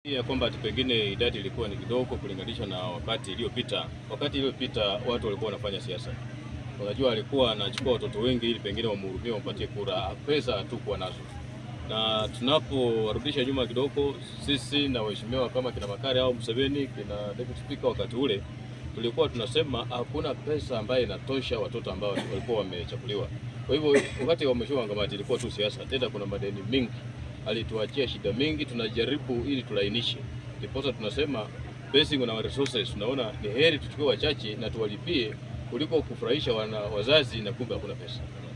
ya kwamba ati pengine idadi ilikuwa ni kidogo kulinganisha na wakati iliyopita. Wakati iliyopita watu walikuwa wanafanya siasa, unajua, alikuwa anachukua watoto wengi ili pengine wamhurumie, wampatie kura. Pesa hatukuwa nazo, na tunaporudisha nyuma kidogo, sisi na waheshimiwa kama kina Makare au Museveni, kina deputy speaker, wakati ule tulikuwa tunasema hakuna pesa ambayo inatosha watoto ambao walikuwa wamechaguliwa. Kwa hivyo wakati wa mheshimiwa Wangamati ilikuwa tu siasa, tena kuna madeni mingi alituachia shida mingi, tunajaribu ili tulainishe, ndiposa tunasema basing on our resources, tunaona ni heri tuchukue wachache na tuwalipie kuliko kufurahisha wana wazazi na kumbe hakuna pesa.